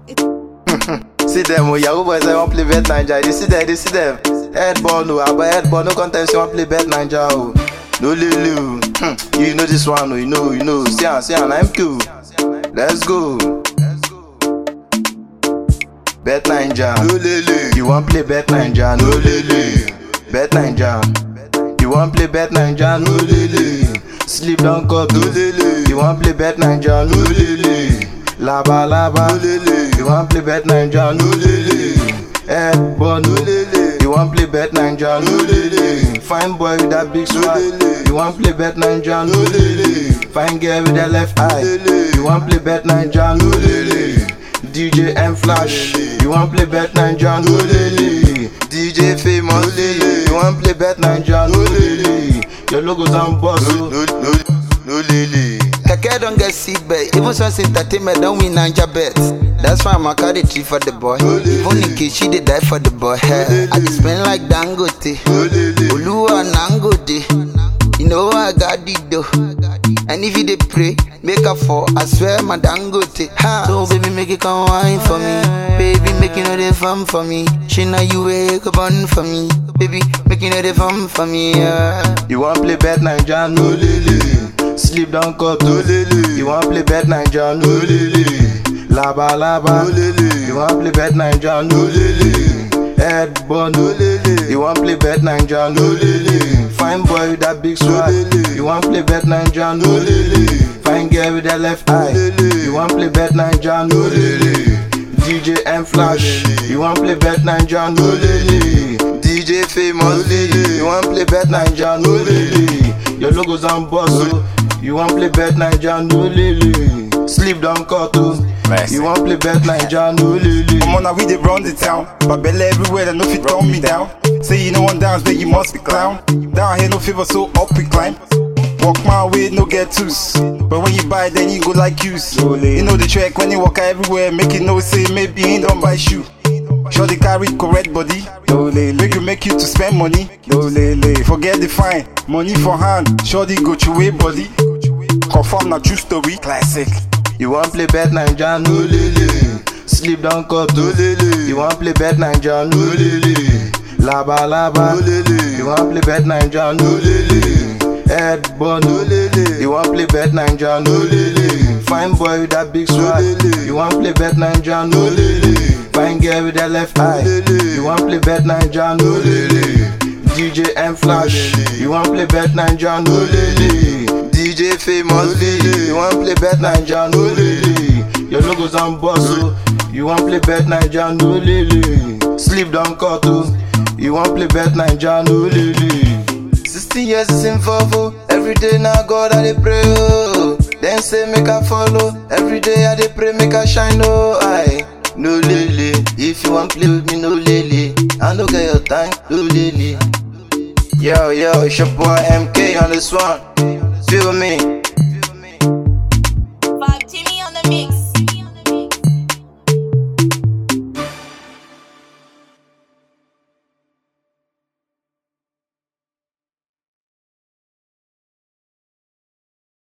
see them, oh, Yahoo boys, I want play bet Ninja. You see them, they see them. Head ball, no, but head ball, no contest, you want play bet Ninja, oh. No lulu, hmm. you know this one, oh, you know, you know. See, see, I'm cool. Let's go. Bet Ninja, no lele. You want play Bet Ninja, no lele. Bet Ninja. You want play Bet Ninja, no lele. Sleep down cut, no lele. You want play Bet Ninja, no lele. Laba laba, no lele. You want play Bet Ninja, no lele. Head ball, no lele. You want play Bet Ninja, no lele. Fine boy with that big swag. You want play Bet Ninja, no lele. Fine girl with that left eye. You want play Bet Ninja, no lele. DJ M Flash, you want play Bet Ninja, no lele. DJ Famous, lele. You want play Bet Ninja, no lele. Your logos on boss, no, no, no, no lele. Keke don't get sick bet. Even Sons Entertainment don't win Ninja bet. That's why I'ma carry tree for the boy. Even in case she did die for the boy. Hey, I can spend like Dangote. Oluwa Nangode. You know I got the dough. And if you dey pray, make a fall. I swear my Dangote. Ha. So baby make it come wine for me. Baby make you know they fun for me. She know you wake up on for me. Baby make you know they fun for me. Yeah. You want play Bet Ninja, no lele. Sleep down cut, no lele. You want play Bet Ninja, no lele. Laba laba, no lele. You want play Bet Ninja, no lele. Head bun, no lele. You want play Bet Ninja, no lele. Fine boy with that big swag. You want play Bet Ninja, no lele. Fine girl with that left eye. You want play Bet Ninja, no lele. DJ M Flash, you want play Bet Ninja, no lele. DJ Famous, lele. You want play Bet Ninja, no lele. Your logos on boss, oh. You want play Bet Ninja, no lele. Sleep down cut, oh. Mercy. You want play Bet Ninja, no lele. I'm on a we dey run the town, but belly everywhere that no fit run me down. Say you know one dance, then you must be clown. Down here no fever, so up we climb. Walk my way, no get twos. But when you buy, then you go like use. You know the track when you walk everywhere, make it no say maybe he don't buy shoe. Sure they carry correct body. Make you make you to spend money. Forget the fine, money for hand. Sure they go to way body. Confirm na true story, classic. You want play Bet Ninja, no lele. Sleep down cut, no lele. You want play Bet Ninja, no lele. Laba laba, no lele. You want play Bet Ninja, no lele. Head bun, no lele. You want play Bet Ninja, no lele. Fine boy with that big swag. You want play Bet Ninja, no lele. Fine girl with that left eye. You want play Bet Ninja, no lele. DJ M Flash, you want play Bet Ninja, no lele. DJ Famous, lele. You want play Bet Ninja, no lele. Your logos on boss, oh. You want play Bet Ninja, no lele. Sleep down cut, oh. You want play Bet Ninja, no lele. 16 years is in favor. Every day now God I dey pray oh. Then say make I follow. Every day I dey pray make I shine oh I no lele. If you want play with me no lele. I no get your time no lele. Yo yo, it's your boy MK on this one. Feel me?